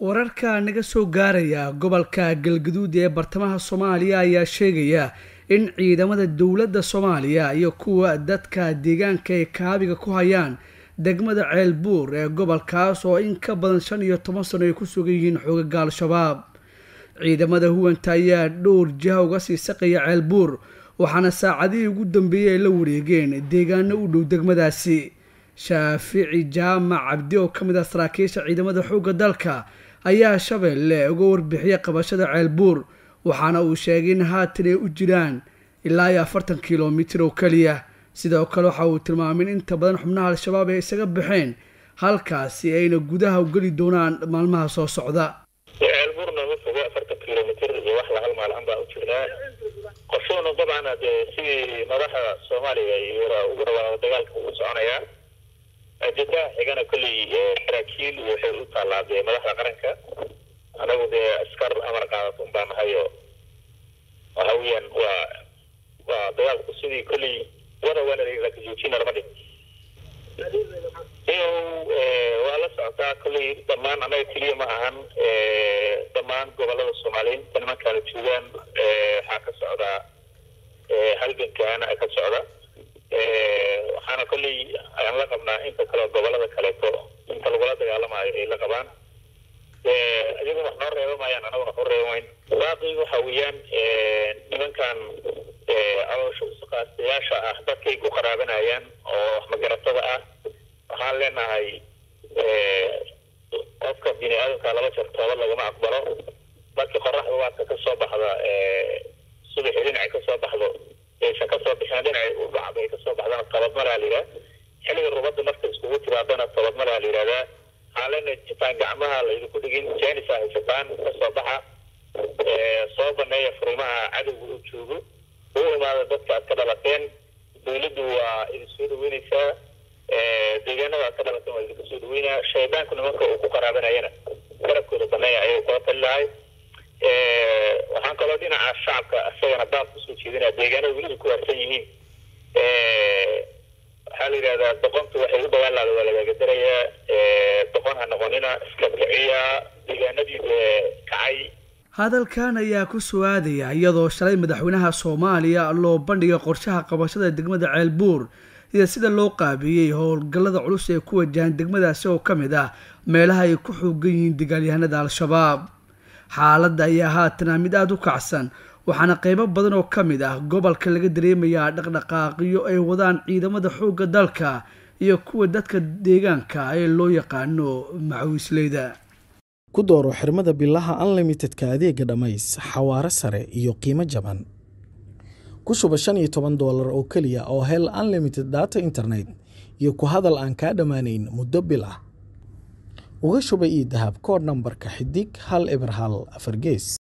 wararka naga soo gaaraya gobolka galgaduud ee bartamaha soomaaliya ayaa sheegaya in ciidamada dowladda soomaaliya iyo kuwa dadka deegaanka ay kaabiga ku hayaan degmada ceelbuur ee gobolkaas oo in ka badan shan iyo toban sano ay ku sugan yihiin xoogaga al-shabaab ciidamada huwanta ayaa dhowr jiha uga sii saqaya ceelbuur waxaana saacadihii ugu dambeeyey ay la wareegeen deegaano u dhow degmadaasi shaafici jaamac cabdi oo ka mid ah saraakiisha ciidamada xoogga dalka ayaa shabeelle uga warbixiyay qabashada ceelbuur waxaana uu sheegay in haatan ay u jiraan ilaa iyo afartan kilomitir oo keliya sidoo kale waxa uu tilmaamay in inta badan xubnaha al-shabaab ay isaga baxeen halkaasi ayna gudaha u geli doonaan maalmaha soo socda ceelbuurna ma fogo afartan kilomitir iyo wax la hal maalcan baan u jirnaa qorshuhuna dabcan dee sidii madaxa soomaaliya iyo ugu dhawaaqo dagaalka uu soconayaa jadaha xigana kolley saraakiil waxay u taallaa dee madaxda qaranka anagu dee askar amar qaadato un baa nahayo waxa weeyaan waa waa dagaalku sidii kolley wada wana lakajoojina lama dhig iyo waa la socotaa kolley dhammaan annaga keliya ma ahan dhammaan gobolada soomaaliyeed nimankaana joogaan waxaa ka socdaa halgankaana ka socda waxaana kolley aan la qabnaa inta kaleo gobolada kaleeto inta lagula dagaalamayo ay la qabaan iyagu wax noo reeba maayaan anaguna wax u reebamayn baaqi waxa weeyaan nimankan caloosha usaqaastayaasha ah dadkay ku qaraabanayaan oo waxmagaratada ah waxaan leenahay qofka bini aadamka laba jeer toobad lagama aqbalo markii qoraxda waadka ka soo baxda subaxi dhinacay kasoo baxdo aysan kasoo bixin dhinacay u dhacdo ay kasoo baxdana toobadmalaa la yidhaha xilliga rubadda marka iskugu timaadana toobadmalaa la yidhahdaa xaalena jitaan gacmaha laydinku dhigin jenisa haysataan kasoo baxa soo baneeya furimaha cadowga uu joogo u imaada dadka aad ka dhalateen dawladdu waa idin soo dhaweyneysaa deegaanada aad ka dhalateen waa idinku soo dhaweynaya shaydaanku nimanka uu ku qaraabanayana garabkooda baneeya ayay kula tali lahay waxaan kaloo dhinaca shacabka isagana daad kusoo jeedinaya deegaanada weliba ku harsan yihiin waxaa la yidhahdaa doqontu waxay u dagaalaada waa lagaaga darayaa doqon ha noqonina iska kiciya deegaanadii kacay hadalkan ayaa ku soo aadaya iyadoo shalay madaxweynaha soomaaliya loo bandhigay qorshaha qabashada degmada ceelbuur iyo sida loo qaabiyey howlgallada culus ee ku wajahan degmadaasi oo ka mid ah meelaha ay ku xoogan yihiin dagaalyahanada al-shabaab xaaladda ayaa haatana mid aada u kacsan waxaana qeybo badan oo ka mid ah gobolka laga dareemayaa dhaqdhaqaaqiyo ay wadaan ciidamada xoogga dalka iyo kuwa dadka deegaanka ee loo yaqaano macawiisleyda ku dooro xirmada bilaha unlimitedka adeega dhammays xawaaro sare iyo qiimo jaban ku shuba shan iyo toban doolar oo keliya oo hel unlimited data internet iyo ku hadal aan kaa dhammaanayn muddo bil ah uga shuba io dahab kood nambarka xidig hal eber hal afar gees